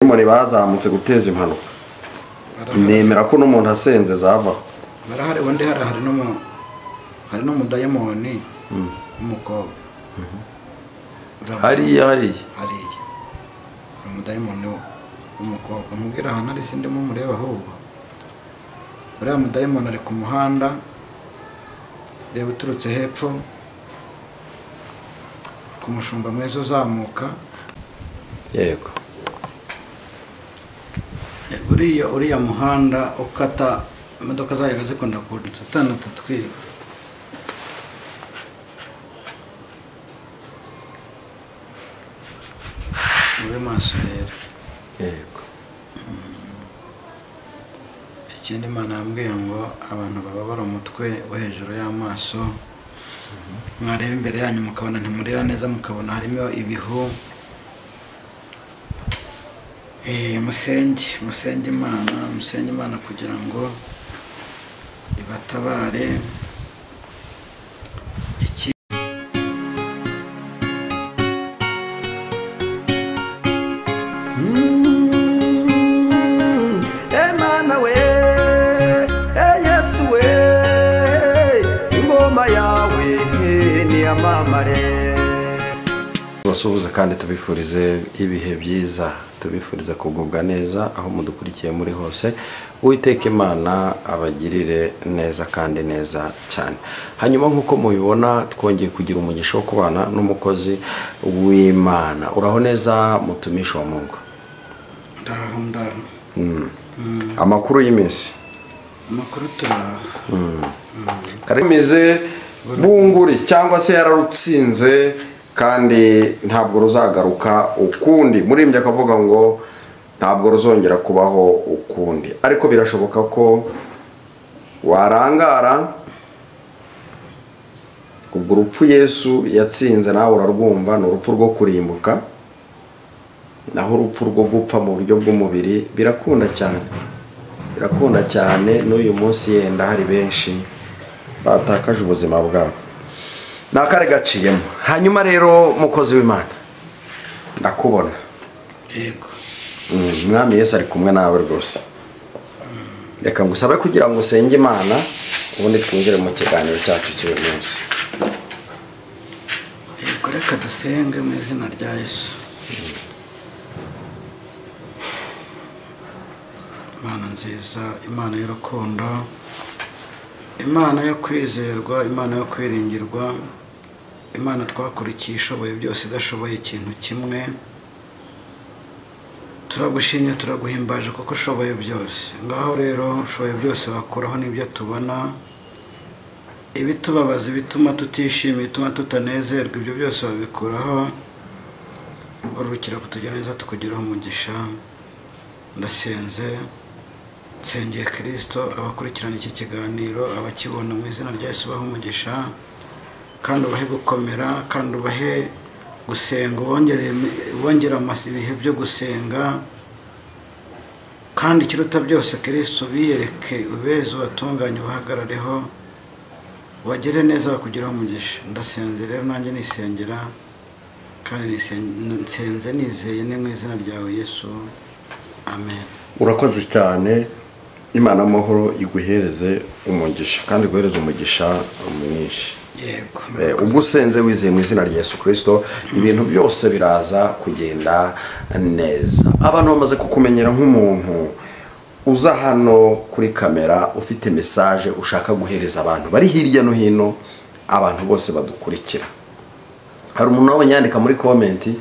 abadayimoni bazamutse guteza impanuka nemera ko n'umuntu asenze zavaho barahari ubundi hari hari n'umu- hari n'umudayimoni w'umukobwa Ura- hariya hariya hariya hari umudayimoni w'umukobwa mubwira ahantu ari sindimo mureba ahubwo uriya mudayimoni ari ku muhanda reba uturutse hepfo ku mushumba mwiza uzamuka yego uriya uriya muhanda ukata imodoka zayaga zikunda kunsatana tutwiba mube maso rero yego ikindi imana yambwiye ngo abantu baba bari umutwe wo hejuru y'amaso mwareba imbere yanyu mukabona ntimureba neza mukabona harimo ibihu Eh, musenge musenge imana musenge imana kugira ngo ibatabare iki Emana we, Yesu we, ingoma yawe niyamamare. Tubasuhuze kandi tubifurize ibihe byiza tubifurize kugubwa neza aho mudukurikiye muri hose uwiteka imana abagirire neza kandi neza cyane hanyuma nk'uko mubibona twongeye kugira umugisha wo kubana n'umukozi w'imana uraho neza mutumisha wa mungu ndaho ndaho amakuru y'iminsi amakuru turaho karemize bunguri cyangwa se yararutsinze kandi ntabwo ruzagaruka ukundi murimbyi akavuga ngo ntabwo ruzongera kubaho ukundi ariko birashoboka ko warangara ubwo urupfu yesu yatsinze nawe urarwumva ni urupfu rwo kurimbuka naho urupfu rwo gupfa mu buryo bw'umubiri birakunda cyane birakunda cyane n'uyu munsi yenda hari benshi batakaje ubuzima bwabo ni akari gaciyemo hanyuma rero mukozi w'imana ndakubona yego Mm, umwami yesu ari kumwe nawe rwose reka ngusabe kugira ngo usenge imana ubundi twinjire mu kiganiro cyacu cy'uyu munsi Yego, reka dusenge mu izina rya yesu imana nziza imana y'urukundo imana yo kwizerwa imana yo kwiringirwa imana twakurikiye ishoboye byose idashoboye ikintu kimwe turagushimye turaguhimbaje kuko ushoboye byose ngaho rero ushoboye byose wakuraho n'ibyo tubona ibitubabaza ibituma tutishimira ibituma tutanezerwa ibyo byose babikuraho urukira kutugira neza tukugiraho umugisha ndasenze nsengeye kirisito abakurikirana iki kiganiro abakibona mu izina rya Yesu ubahe umugisha kandi ubahe gukomera kandi ubahe gusenga ubongereye ubongere amasi ibihe byo gusenga kandi ikiruta byose kirisito ubiyereke ubeze ubatunganye ubahagarareho wagere neza bakugiraho umugisha ndasenze rero nanjye nisengera kandi nisen- nsenze nizeye ni mu izina ryawe yesu amen urakoze cyane imana amahoro iguhereze umugisha kandi iguhereze umugisha mwinshi yego Eh, ubwo usenze wizeye mu izina rya yesu kirisito ibintu byose biraza kugenda neza abantu bamaze kukumenyera nk'umuntu uza hano kuri kamera ufite mesaje ushaka guhereza abantu bari hirya no hino abantu bose badukurikira hari umuntu wabonye yandika muri komenti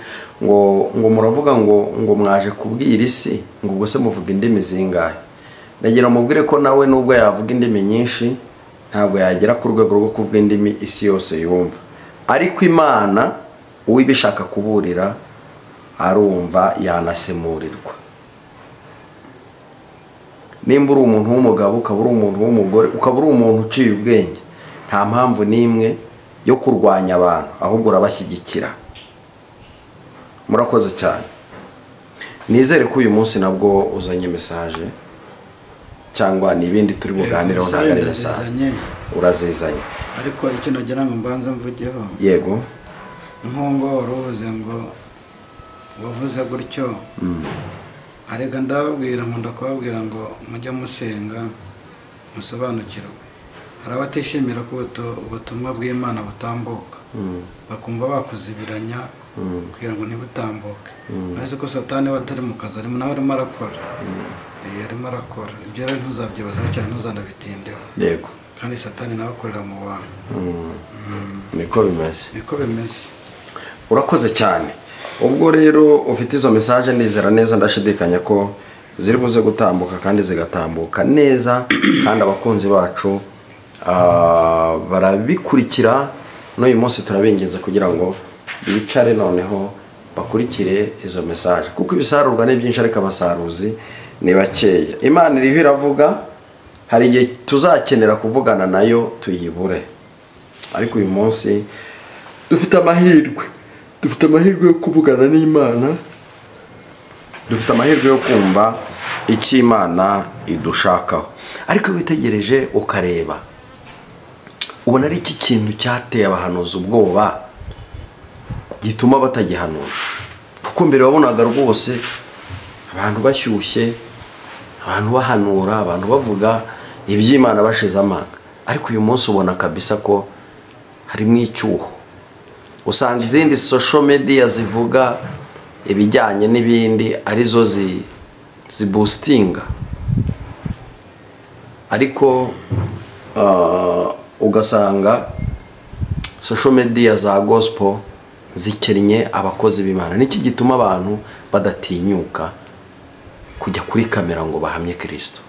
ngo ngo muravuga ngo ngo mwaje kubwira isi ngo ubwo se muvuga indimi zingahe nagira mubwire ko nawe nubwo yavuga indimi nyinshi ntabwo yagera ku rwego rwo kuvuga indimi isi yose yumva ariko imana uwo iba ishaka kuburira arumva yanasemurirwa nimba uri umuntu w'umugabo ukaba uri umuntu w'umugore ukaba uri umuntu uciye ubwenge nta mpamvu n'imwe yo kurwanya abantu ahubwo urabashyigikira murakoze cyane nizere ko uyu munsi nabwo uzanye mesaje cyangwa ni ibindi turi buganireho ntabwo ari mesaje ndazizanye urazizanye ariko icyo nagira ngo mbanze mvugeho yego nk'uwo waruvuze ngo wavuze gutyo arega ndababwira nkunda kubabwira ngo mujye musenga musobanukirwe hari abatishimira ko ubutu- ubutumwa bw'imana butambuka bakumva bakuzibiranya kugira ngo ntibutambuke uretse ko satani we atari mu kazi arimo nawe arimo arakora Eh, arimo arakora ibyo rero ntuzabyibazaho cyane ntuzanabitindeho yego kandi satani nawe akorera mu bantu niko bimeze niko bimeze urakoze cyane ubwo rero ufite izo mesaje nizera neza ndashidikanya ko ziri buze gutambuka kandi zigatambuka neza kandi abakunzi bacu ah, barabikurikira n'uyu munsi turabinginze kugira ngo bicare noneho bakurikire izo mesaje kuko ibisarurwa ni byinshi ariko abasaruzi ni bakeya imana iriho iravuga hari igihe tuzakenera kuvugana nayo tuyibure ariko uyu munsi dufite amahirwe dufite amahirwe yo kuvugana n'imana dufite amahirwe yo kumva icyo imana idushakaho ariko iyo witegereje ukareba ubona ari iki kintu cyateye abahanuzi ubwoba gituma batagihanura kuko mbere wabonaga rwose abantu bashyushye abantu bahanura abantu bavuga iby'imana bashize amanga ariko uyu munsi ubona kabisa ko harimo icyuho usanga izindi social media zivuga ibijyanye n'ibindi arizo zi zibusitinga ariko ah, ugasanga social media za gospel zikennye abakozi b'imana niki gituma abantu badatinyuka kujya kuri kamera ngo bahamye kirisito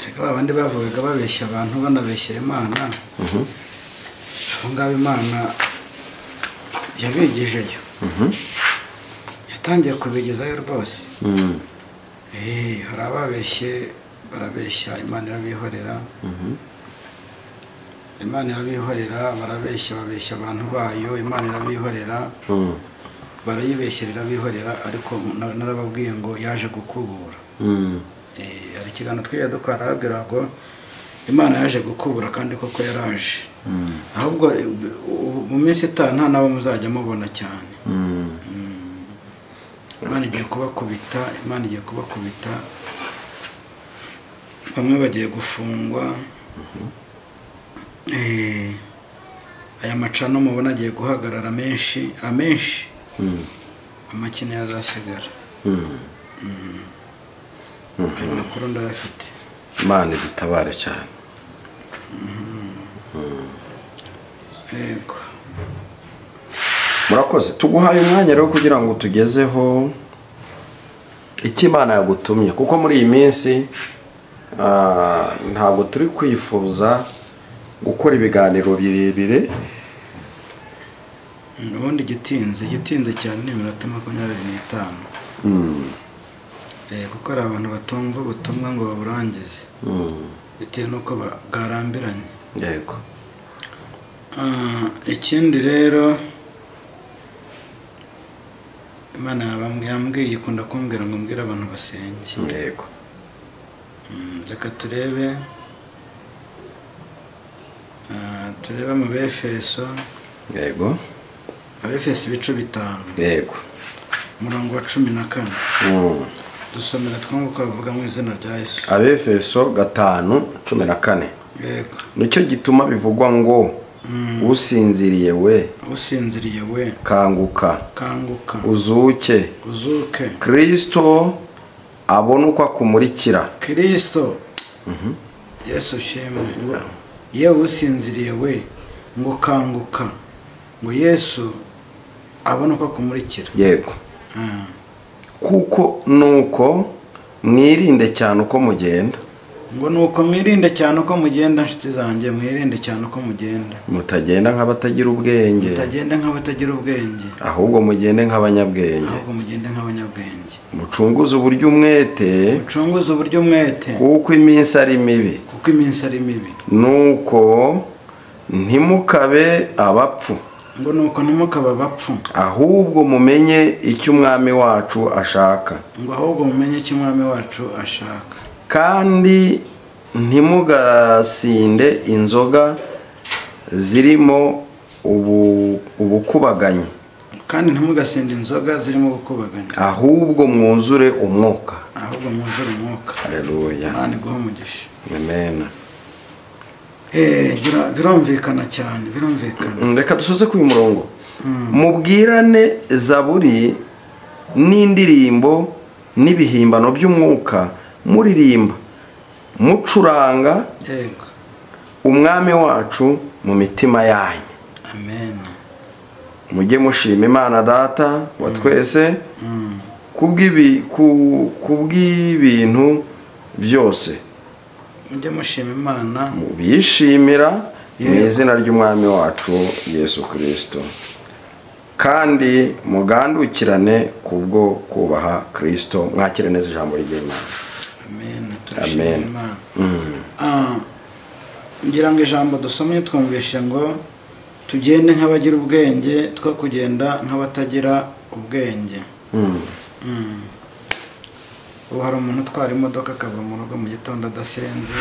reka ba bandi bavugaga babeshya abantu banabeshya imana abo ngabo imana yabigijeyo yatangiye kubigezayo rwose Eh, hari ababeshye barabeshya imana irabihorera imana irabihorera barabeshya babeshya abantu bayo imana irabihorera barayibeshyera irabihorera ariko na- narababwiye ngo yaje gukubura Eh, hari ikiganiro twiga dukora arabwira ngo imana yaje gukubura kandi koko yaraje ahubwo eh, ubu- mu minsi itaha nta n'abo muzajya mubona cyane imana igiye kubakubita imana igiye kubakubita bamwe bagiye gufungwa Eh, aya macano mubona agiye guhagarara menshi amenshi amakine yazasigara ayo makuru ndayafite imana idutabare cyane yego murakoze tuguhaye umwanya rero kugira ngo tugezeho icyo imana yagutumye kuko muri iyi minsi ah, ntabwo turi kwifuza gukora ibiganiro birebire ubundi gitinze gitinze cyane ni iminota makumyabiri n'itanu Eh, kuko hari abantu batumva ubutumwa ngo baburangize bitewe n'uko ba- bwarambiranye yego Ah, ikindi rero imana yabambwe- yambwiye ikunda kumbwira ngo mbwire abantu basenge yego Mm, reka turebe Ah, turebe mu befeso yego abefeso ibice bitanu yego umurongo wa cumi na kane Mm. dusomera twunguka bavuga mu izina rya yesu abefeso gatanu cumi na kane yego nicyo gituma bivugwa ngo usinziriye we usinziriye we kanguka kanguka uzuke uzuke kirisito abone uko akumurikira kirisito yesu shimwe ngo yewe usinziriye we ngo kanguka ngo yesu abone uko akumurikira yego Ah, kuko nuko mwirinde cyane uko mugenda ngo ni uko mwirinde cyane uko mugenda nshuti zanjye mwirinde cyane uko mugenda mutagenda nk'abatagira ubwenge mutagenda nk'abatagira ubwenge ahubwo mugende nk'abanyabwenge ahubwo mugende nk'abanyabwenge mucunguze uburyo umwete mucunguze uburyo umwete kuko iminsi ari mibi kuko iminsi ari mibi nuko ntimukabe abapfu ngo ni uko ntimukaba abapfu ahubwo mumenye icyo umwami wacu ashaka ngo ahubwo mumenye icyo umwami wacu ashaka kandi ntimugasinde inzoga zirimo ubu- ubukubaganyi kandi ntimugasinde inzoga zirimo gukubaganya ahubwo mwuzure umwuka ahubwo mwuzure umwuka hareruya imana iguha umugisha amena Eh, bira- birumvikana cyane birumvikana Mm, reka dusoze ku uyu murongo mubwirane zaburi n'indirimbo n'ibihimbano by'umwuka muririmba mucuranga yego umwami wacu mu mitima yanyu amen mujye mushima imana data wa twese kubw'ibi- ku- kubw'ibintu byose mujye mushima imana bishimira mu Yego. izina ry'umwami wacu yesu kirisito kandi mugandukirane kubwo kubaha kirisito mwakire neza ijambo ry'imana amen turashimira Amen. imana Ah, ngira ngo ijambo dusomye twumvishe ngo tugende nk'abagira ubwenge two kugenda nk'abatagira ubwenge Mm. ubu hari umuntu utwara imodoka akava mu rugo mu gitondo adasenze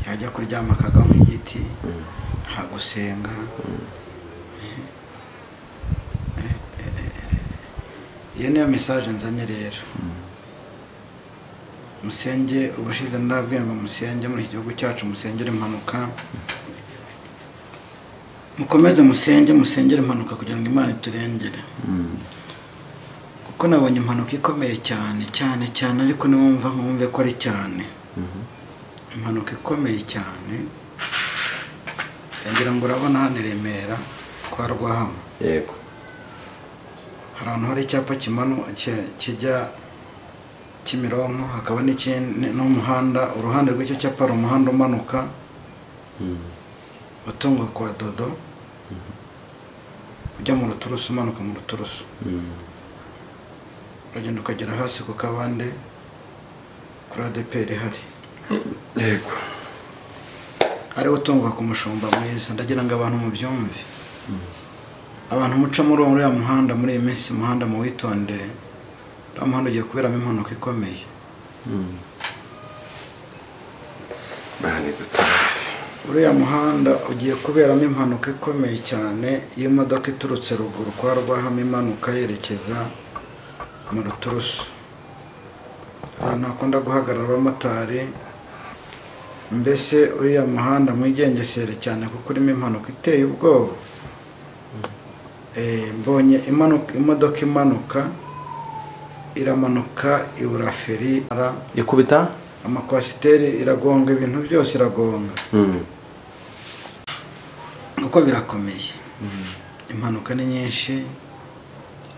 yajya kuryama akagwa mu giti nta gusenga iyo niyo mesaje nzanye rero musenge ubushize ndabwiye ngo musenge muri iki gihugu cyacu musengere impanuka mukomeze musenge musengere impanuka kugira ngo imana iturengere kuko nabonye impanuka ikomeye cyane cyane cyane ariko niwumva nkumve ko ari cyane impanuka ikomeye cyane ndagira ngo urabona hano i remera kwa rwahama yego hari ahantu hari icyapa kimanu ki- kijya kimironko hakaba n'ikindi n'umuhanda uruhande rw'icyo cyapa hari umuhanda umanuka utunga kwa dodo ujya mu ruturusu umanuka mu ruturusu uragenda ukagera hasi ku kabande kuri adeperi ihari yego ariwo utungwa ku mushumba mwiza ndagira ngo abantu mubyumve abantu muca muri uwo- uriya muhanda muri iyi minsi umuhanda muwitondere uriya muhanda ugiye kuberamo impanuka ikomeye mani dutabare uriya muhanda ugiye kuberamo impanuka ikomeye cyane y'imodoka iturutse ruguru kwa rwahama imanuka yerekeza mu ruturusu ahantu hakunda guhagarara abamotari mbese uriya muhanda mwigengesere cyane kuko urimo impanuka iteye ubwoba Eh, mbonye imanuka imodoka imanuka iramanuka ibura feri ikubita amakwasiteri iragonga ibintu byose iragonga Mm. uko birakomeye impanuka ni nyinshi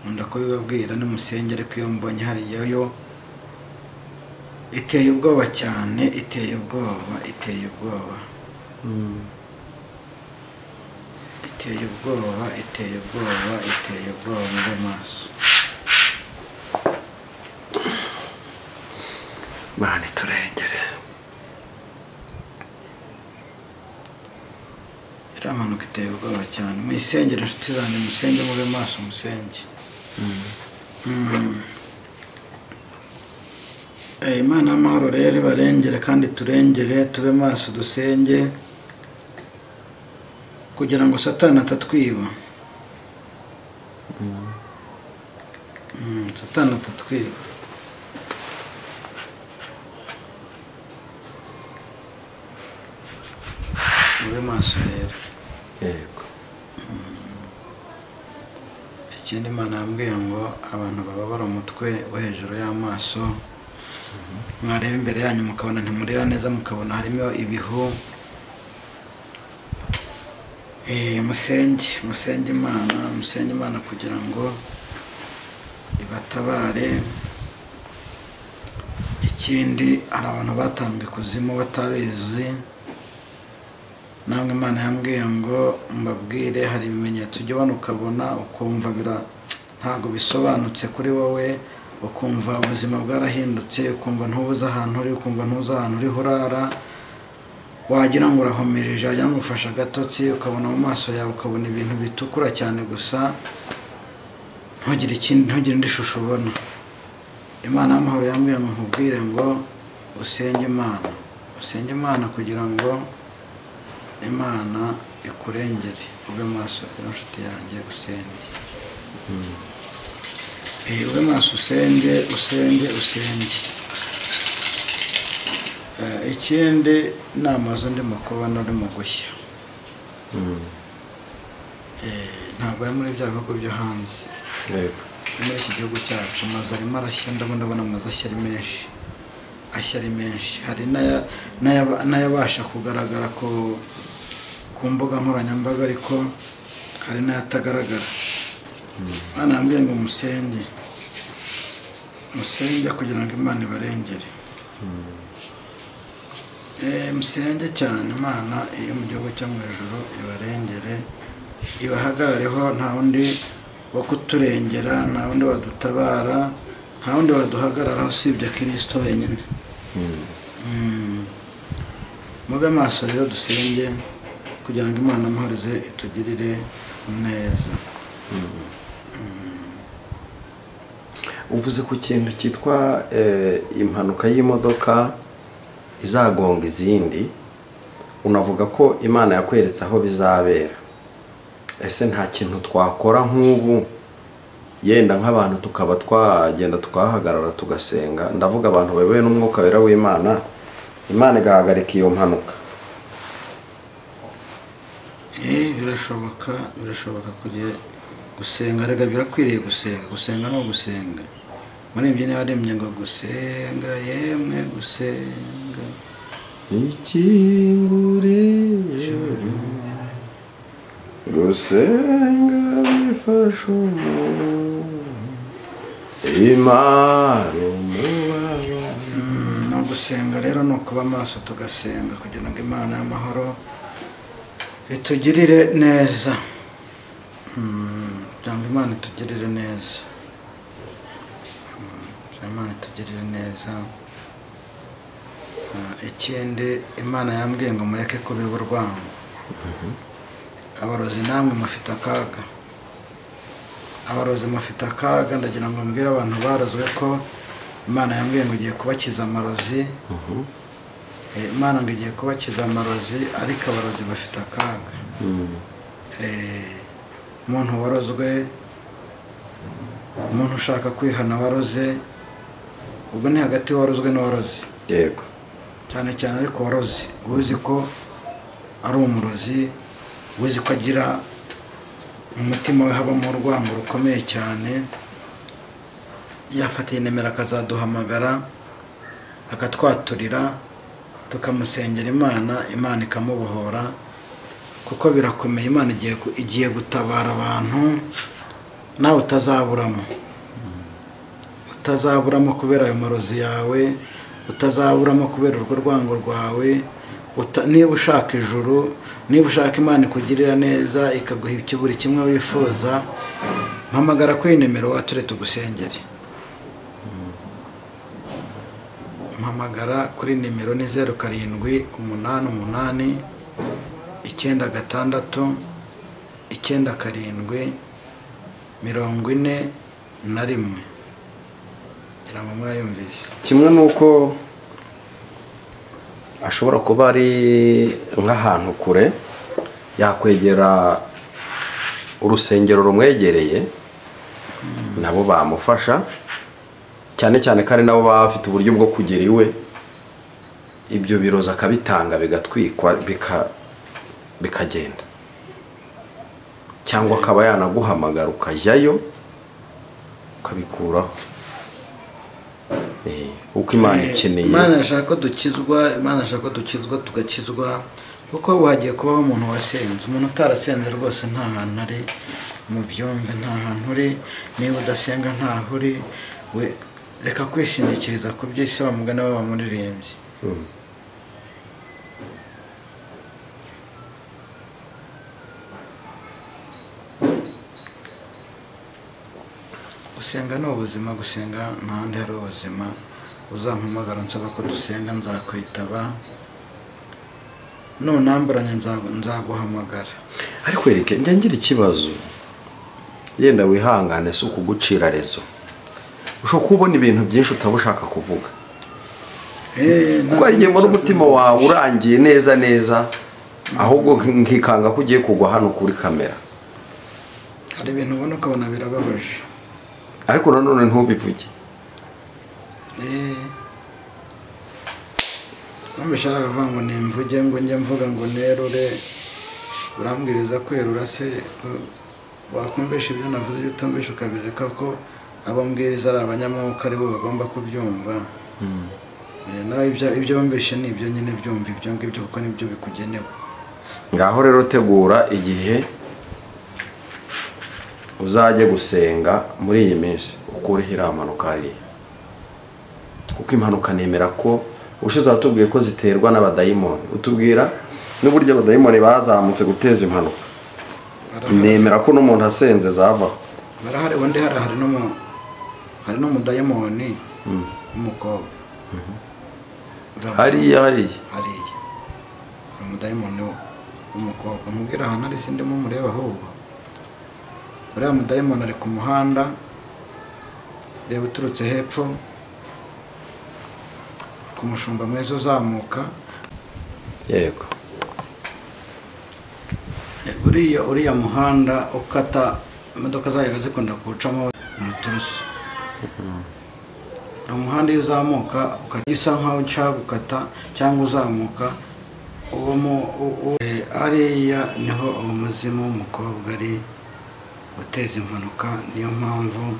nkunda kubibabwira n'umusenge ariko iyo mbonye hariya yo iteye ubwoba cyane iteye ubwoba iteye ubwoba iteye ubwoba iteye ubwoba iteye ubwoba mu maso mani turengere iriya mpanuka iteye ubwoba cyane muyisengere inshuti zanjye musenge mube maso musenge Mm. Eh, imana y'amahoro rero ibarengere kandi turengere tube maso dusenge kugira ngo satani atatwiba Mm, satani atatwiba mube maso rero yego ikindi imana yambwiye ngo abantu bababara umutwe wo hejuru y'amaso mwareba imbere yanyu mukabona ntimureba neza mukabona harimo ibihu Eh, musenge musenge imana musenge imana kugira ngo ibatabare ikindi hari abantu batanzwe ikuzimu batabizi namwe imana yambwiye ngo mbabwire hari ibimenyetso ujya ubona ukabona ukumva bira ntabwo bisobanutse kuri wowe ukumva ubuzima bwarahindutse ukumva ntubuze ahantu uri ukumva ntuzi ahantu uriho urara wagira ngo urahomereje wagira ngo ufashe agatotsi ukabona mu maso yawe ukabona ibintu bitukura cyane gusa ntugire ikindi ntugire indi shusho ubona imana y'amahoro yambwiye ngo nkubwire ngo usenge imana usenge imana kugira ngo imana ikurengere ube maso rero nshuti yanjye usenge Eh, ube maso usenge usenge usenge Eh, ikindi ni amazu ndimo kubona urimo gushya Eh, ntabwo ari muri bya bihugu byo hanze yego muri iki gihugu cyacu amazu arimo arashya ndabona ndabona amazu ashya ari menshi ashya ari menshi hari n'aya- n'aya- n'ayabasha kugaragara ku ku mbuga nkoranyambaga ariko hari n'ayatagaragara hano hambwiye ngo musenge musenge kugira ngo imana ibarengere Eh, musenge cyane imana iyo mu gihugu cyo mu ijoro ibarengere ibahagareho nta wundi wo kuturengera nta wundi wadutabara nta wundi waduhagararaho usibye kirisito wenyine Mm. mube maso rero dusenge kugira ngo imana amahorize itugirire neza uvuze ku kintu cyitwa eh, impanuka y'imodoka izagonga izindi unavuga ko imana yakweretse aho bizabera ese nta kintu twakora nk'ubu yenda nk'abantu tukaba twagenda tukahagarara tugasenga ndavuga abantu bayobowe n'umwuka wera w'imana imana igahagarika iyo mpanuka Eh, birashoboka birashoboka kujya gusenga rega birakwiriye gusenga gusenga ni ugusenga muri ibyo niba arembye ngo gusenga yemwe gusenga ikingure gusenga bifasha umuntu imara umubabaro Mm, ni ugusenga rero ni ukuba amaso tugasenga kugira ngo imana y'amahoro itugirire neza Mm, kugira ngo imana itugirire neza Mm, kugira ngo imana itugirire neza Ah, ikindi imana yambwiye ngo mureke kubiba urwango abarozi namwe mufite akaga abarozi mufite akaga ndagira ngo mbwire abantu barozwe ko imana yambwiye ngo igiye kubakiza amarozi Eh, imana ngo igiye kubakiza amarozi ariko abarozi bafite akaga Eh, umuntu warozwe umuntu ushaka kwihana waroze ubwo ni hagati warozwe n'uwaroze yego cyane cyane ariko waroze uzi ko ari umurozi uzi ko agira mu mutima we habamo urwango rukomeye cyane yafatiye nimero akazaduhamagara akatwaturira tukamusengera imana imana ikamubohora kuko birakomeye imana igiye ku- igiye gutabara abantu nawe utazaburamo utazaburamo kubera ayo marozi yawe utazaburamo kubera urwo rwango rwawe uta- niba ushaka ijuru niba ushaka imana ikugirira neza ikaguha iki- buri kimwe wifuza mpamagara kuri nimero wature tugusengere mpamagara kuri nimero ni zeru karindwi umunani umunani icyenda gatandatu icyenda karindwi mirongo ine na rimwe ngira ngo mwayumvise kimwe n'uko ashobora kuba ari nk'ahantu kure yakwegera urusengero rumwegereye nabo bamufasha cyane cyane ko ari nabo baba bafite uburyo bwo kugera iwe ibyo birozi akabitanga bigatwikwa bika- bikagenda cyangwa akaba yanaguhamagara ukajyayo ukabikuraho Eh, kuko imana ikeneye imana irashaka ko dukizwa imana irashaka ko dukizwa tugakizwa kuko ubu hagiye kubaho umuntu wasenze umuntu utarasenze rwose nta hantu ari mu byumve nta hantu uri niba udasenga ntaho uri we reka kwishingikiriza ku byo isi bamugana we bamuririmbye gusenga ni ubuzima gusenga ntahandi hari ubuzima uzampamagara nsaba ko dusenga nzakwitaba nunamburanye nza- nzaguhamagara ariko yereke njya ngira ikibazo yenda wihangane si ukugucira rezo ushobora kubona ibintu byinshi utaba ushaka kuvuga Eh, kuko hari igihe mbona umutima wawe urangiye neza neza ahubwo nk- nkikanga ko ugiye kugwa hano kuri kamera hari ibintu ubona ukabona birababaje ariko nanone ntubivuge Eh, numvise aravuga ngo nimvuge ngo njye mvuga ngo nerure urambwiriza kwerura se ko- wakumvisha ibyo navuze ibyo utumvisha ukabireka ko abo mbwiriza ari abanyamwuka aribo bagomba kubyumva Eh, nawe ibyo- ibyo wumvishe ni ibyo nyine byumva ibyo ngibyo kuko nibyo bikugenewe ngaho rero tegura igihe uzajye gusenga muri iyi minsi ukureho iriya mpanuka hariya kuko impanuka nemera ko ubushize watubwiye ko ziterwa n'abadayimoni utubwira n'uburyo abadayimoni bazamutse guteza impanuka Barahari. nemera ko n'umuntu asenze zavaho barahari undi hari hari n'umu hari n'umudayimoni w'umukobwa Urabona? hariya hariya hariya hari umudayimoni w'umukobwa mubwira ahantu ari sindi mumureba ahubwo uriya mudayimoni ari ku muhanda reba uturutse hepfo ku mushumba mwiza uzamuka yego uriya uriya muhanda ukata imodoka zajyaga zikunda kuwucamo mu turusu uriya muhanda iyo uzamuka ukajya usa nkaho ushaka gukata cyangwa uzamuka uwo mu- u- u- eh, hariya niho umuzimu w'umukobwa ari uteza impanuka niyo mpamvu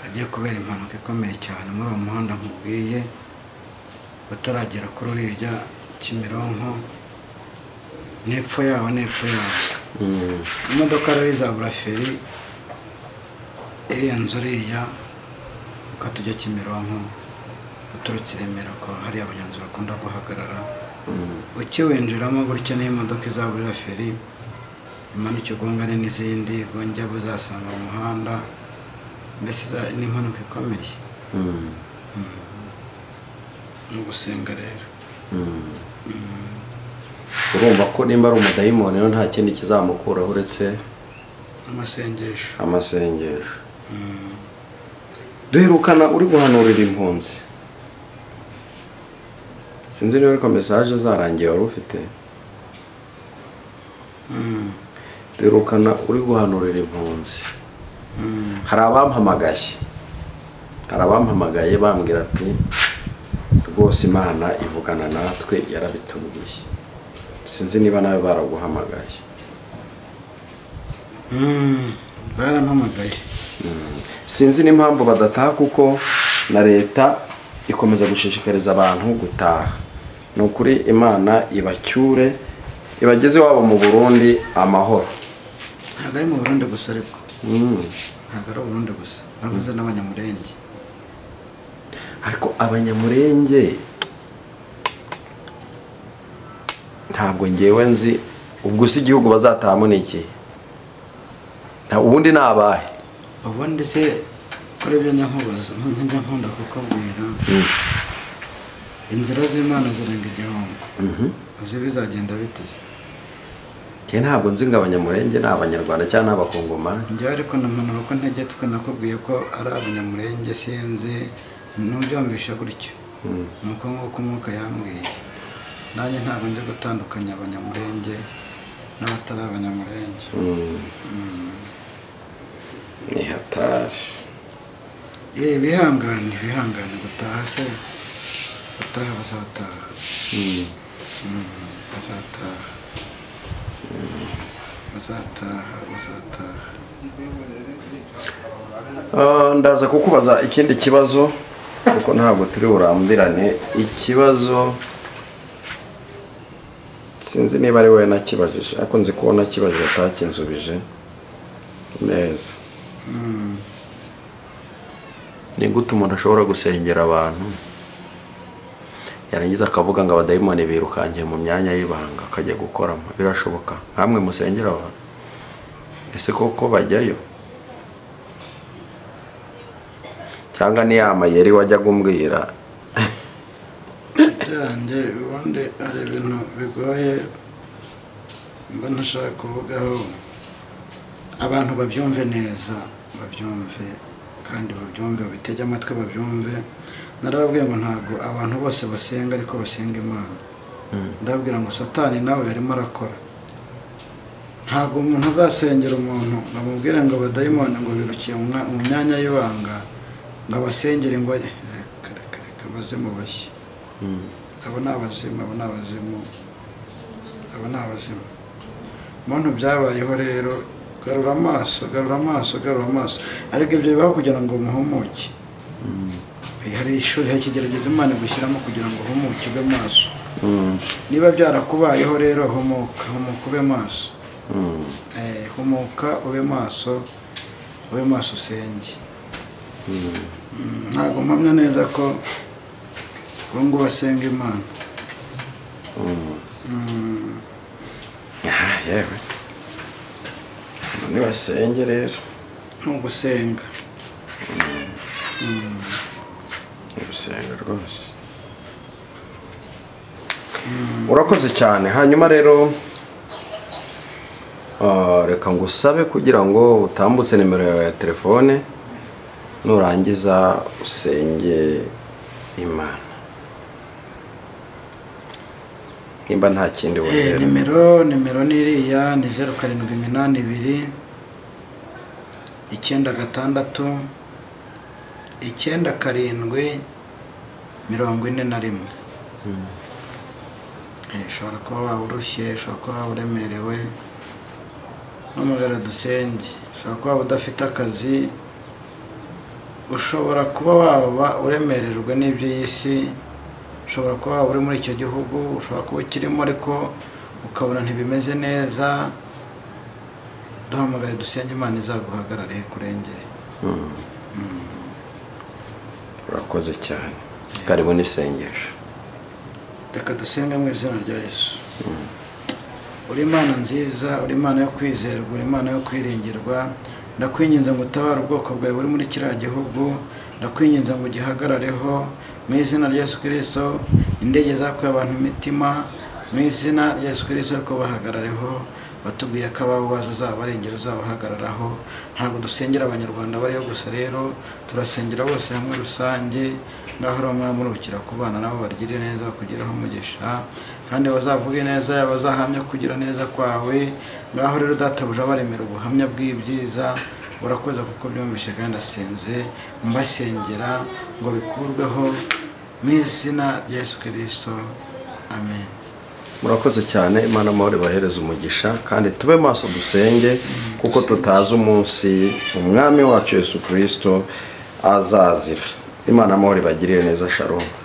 hagiye kubera impanuka ikomeye cyane muri uwo muhanda nkubwiye utaragera kuri uriya kimironko n'epfo yaho n'epfo yaho Mm. imodoka rero izabura feri irenze uriya ukatujya kimironko uturutse i remera ko hari abanyonzi bakunda guhagarara ukiwinjiramo gutya n'imodoka izaburira feri imanuka igongane n'izindi gonjya buzasanga mu muhanda mbese iza- ni impanuka ikomeye Mm. ni ugusenga rero urumva ko nimba ari umudayimoni rero nta kindi kizamukuraho uretse amasengesho amasengesho duherukana uri guhanurira impunzi sinzi niba ariko mesaje zarangiye wari ufite Mm, duherukana uri guhanurira impunzi mm. hari abampamagaye hari abampamagaye bambwira ati rwose imana ivugana natwe yarabitubwiye sinzi niba nawe baraguhamagaye Mm, barampamagaye sinzi n'impamvu badataha kuko na leta ikomeza gushishikariza abantu gutaha ni ukuri imana ibacyure ibageze iwabo mu burundi amahoro ntabwo ari mu burundi gusa ariko Mm. ntabwo ari uburundi gusa navuze n'abanyamurenge ariko abanyamurenge ntabwo ngewe nzi ubwo si igihugu bazatahamo ni ikihe nta ubundi ni abahe ubundi se kuri ibyo njya nkubaza nk- njya nkunda kukubwira Mm. inzira z'imana zirenga igihombo Mhm. uzi bizagenda biteze njye ntabwo nzi ngo abanyamurenge ni abanyarwanda cyangwa ni abakongomani njyewe ariko nampanura ko ntege twe nakubwiye ko ari abanyamurenge sinzi nubyumvishe gutyo ni uko nk'uko umwuka yambwiye nanjye ntabwo nje gutandukanya abanyamurenge n'abatari abanyamurenge ni hatari yewe bihangane bihangane gutaha se gutaha bazataha Mm, bazataha bazataha bazataha Ah, ndaza kukubaza ikindi kibazo kuko ntabwo turi burambirane ikibazo sinzi niba ari wowe nakibajije ariko nzi ko nakibajije atakinsubije neza ni gute umuntu ashobora gusengera abantu yarangiza akavuga ngo abadayimoni birukangiye mu myanya y'ibanga akajya gukoramo birashoboka nkamwe musengera abantu ese koko bajyayo cyangwa ni ya mayeri wajyaga umbwira byanjye ubundi hari ibintu bigoye mba ntashaka kuvugaho abantu babyumve neza babyumve kandi babyumve babitege amatwi babyumve narababwiye ngo ntabwo abantu bose basenga ariko basenga imana ndababwira ngo satani nawe yarimo arakora ntabwo umuntu azasengera umuntu ngo amubwire ngo abadayimoni ngo birukiye mu mwa- mu myanya y'ibanga ngo abasengere ngo ajye reka reka reka abazimu bashya abo ni abazimu abo ni abazimu abo ni abazimu muntu byabayeho rero garura amaso garura amaso garura amaso ariko ibyo bibaho kugira ngo muhumuke hari ishuri hari ikigeragezo imana gushyiramo kugira ngo uhumuke ube maso niba byarakubayeho rero humuka humuka ube maso Eh, humuka ube maso ube maso usenge Mm, ntabwo mpamya neza ko ubu ngubu asenga imana aha yewe none basenge rero ni ugusenga gusenga rwose urakoze cyane hanyuma rero ah, reka ngo usabe kugira ngo utambutse nimero yawe ya telefone nurangiza usenge imana nimba nta kindi Eh, wongera nimero nimero ni iriya ni zeru karindwi iminani ibiri icyenda gatandatu icyenda karindwi mirongo ine na rimwe Eh, ushobora kuba waba urushye ushobora kuba waba uremerewe n'umugara dusenge ushobora kuba waba udafite akazi ushobora kuba waba uremerejwe n'iby'iy'isi ushobora kuba waba uri muri icyo gihugu ushobora kuba ukirimo ariko ukabona ntibimeze neza duhamagare dusenge imana izaguhagarare kurengere urakoze cyane karibu n'isengesho reka dusenge mu izina rya yesu uri imana nziza uri imana yo kwizerwa uri imana yo kwiringirwa ndakwinginze ngo utabare ubwoko bwawe buri muri kiriya gihugu ndakwinginze ngo ugihagarareho mu izina rya yesu kirisito indege zakuye abantu imitima mu izina rya yesu kirisito ariko bahagarareho batubwiye ko ababazo uzaba arengera uzabahagararaho ntabwo dusengera abanyarwanda bariyo gusa rero turasengera bose hamwe rusange ngaho uri umwami urukira ku bana nabo bagire neza bakugireho umugisha kandi bazavuge neza bazahamya kugira neza kwawe ngaho rero databuja baremera ubuhamya bw'ibyiza urakoze kuko byumvishe kandi asenze mbasengera ngo bikurweho mu izina rya yesu kirisito amen murakoze cyane imana amahoro ibahereza umugisha kandi tube maso dusenge kuko tutazi umunsi umwami wacu yesu kirisito azazira imana amahoro ibagirire neza sharomu